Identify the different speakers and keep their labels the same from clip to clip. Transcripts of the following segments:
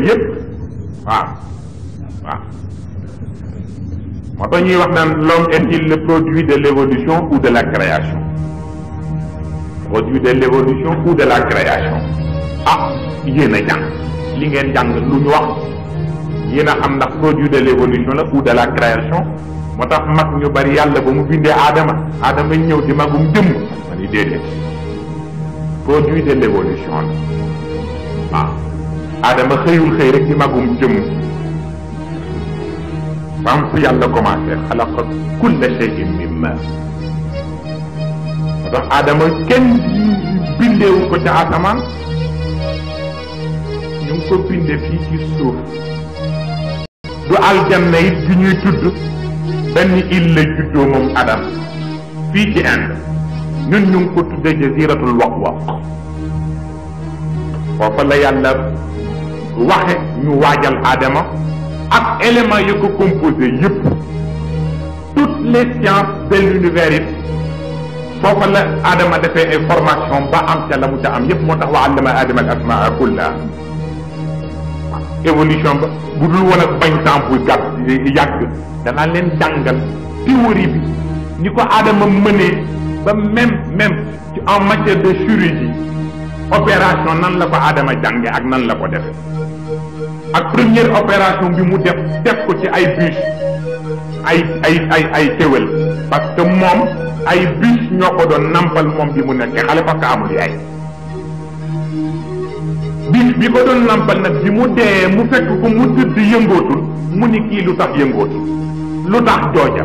Speaker 1: yépp waaw waaw moo tax ñuy wax naan l'homme est-il le produit de l'évolution ou de la création produit de l'évolution ou de la création ah yéen a jàng li ngeen jàng lu ñu wax yéen a xam ndax produit de l'évolution la ou de la création moo tax mag ñu bari yàlla ba mu bindee aadama aadama ñëw di magum jëmm ma ni déedéet produit de l'évolution la waaw aadama xëyul xëy rek di magum jëmm fam fi yàlla commencé xalaqa kulla shay'in min ma moo tax aadama kenn bindeewu ko ca asamaan ñu ngi ko binde fii ci suuf du aljanna it bi ñuy tudd benn île la juddoo moom adam fii ci Inde ñun ñu ngi ko tuddee jaziratul waq-waq foofa la yàlla waxe ñu waajal aadama ak éléments yi ko composé yëpp toutes les sciences de l'univers it foofa la aadama defee ay formation ba am ca la mu ca am yëpp moo tax wa allama aadama al asmaa kullaha évolution ba bu dul woon ak bañ temps bu gàtt yàgg danaa leen jàngal théorie bi ni ko aadama mënee ba même même ci en matière de chirurgie opération nan la ko aadama jànge ak nan la ko defe ak première opération bi mu def def ko ci ay bûche ay ay ay ay kéwél parce que moom ay bûche ñoo ko doon nampal moom bi mu nekk xale parce que amul yaay bi bi ko doon nampal nag bi mu dee mu fekk ko mu tëdd yëngootul mu ni kii lu tax yëngootul lu tax jooja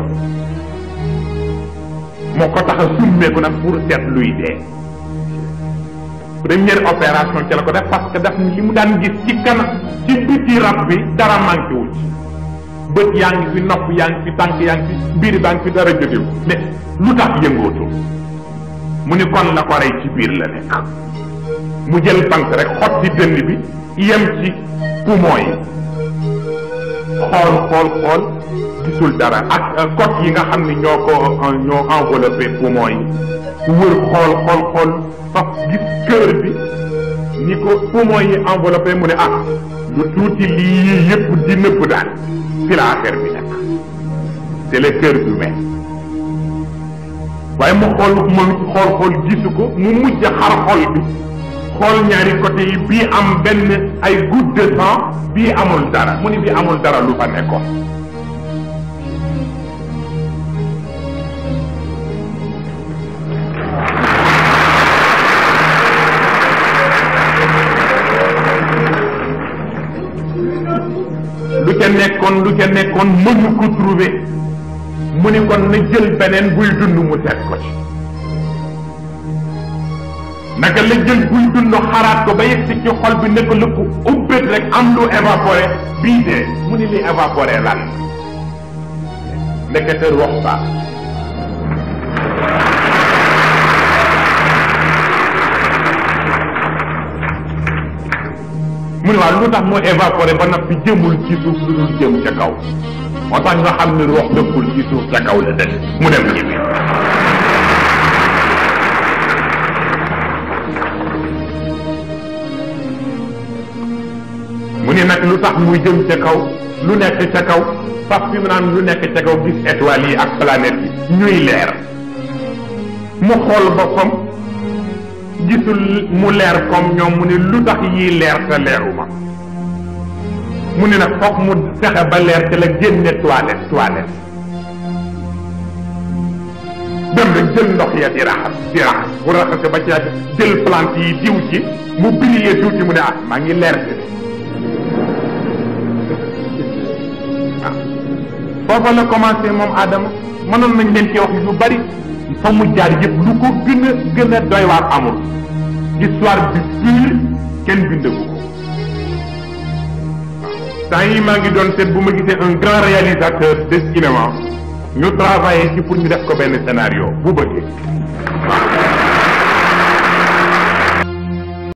Speaker 1: moo ko tax a summeeku nag pour seet luy dee première opération ci la ko def parce que daf li mu daan gis ci kanam ci biti rab bi dara manqué wu ci bët yaa ngi fi nopp yaa ngi fi tànk yaa ngi fi biir baa ngi fi dara jógewu mais lu tax yëngootul mu ni kon la ko rey ci biir la nekk mu jël bant rek xotti dënd bi yem ci poumon yi xool xool xool gisul dara ak côte yi nga xam ni ñoo ko ñoo enveloppé poumon yi wër xool xool xool faf gis cœur bi ni ko poumon yi enveloppé mu ne ah lu tuuti lii yëpp di nëbb daal fi la affaire bi nekk c'est le cœur humain waaye mu xool moom xool xool gisu ko mu mujj xar xol bi xool ñaari côté yi bii am benn ay goutte de sang bii amul dara mu ni bii amul dara lu fa nekkoon lu ca nekkoon lu ca nekkoon mënu ko trouver mu ni kon na jël beneen buy dund mu seet ko ci naka la jël buy dund xaraat ko ba yegg si ci xol bi nekk lu ko ubbét rek am lu évaporé bii dee mu ni li évaporé lan ndekete wax baax mu ne waaw lu tax mu évaporé ba noppi jëmul ci suuf lu dul jëm ca kaw moo tax nga xam ne rox dëkkul ci suuf ca kaw la dëkk mu dem ci biir mu ne nag lu tax muy jëm ca kaw lu nekk ca kaw faf fi mu naan lu nekk ca kaw gis étoiles yi ak planètes yi ñuy leer mu xool boppam gisul mu leer comme ñoom mu ne lu tax yii leer te leeruma mu ne nag foog mu fexe ba leer te la génne toilette toilette dem rek jël ndox ya di raxas di raxas bu raxase ba ci jël plante yi diw ci mu briller tuuti mu ne ah maa ngi leer ci foofa la commencé moom Adama mënoon nañ leen ci wax lu bari fa mu jaar yëpp lu ko gën a gën a doy waar amul histoire bi pure kenn bindagu ko temps yi maa ngi doon seet bu ma gisee un grand réalisateur de cinéma ñu travaillé ci pour ñu def ko benn scénario bu bëggee waaw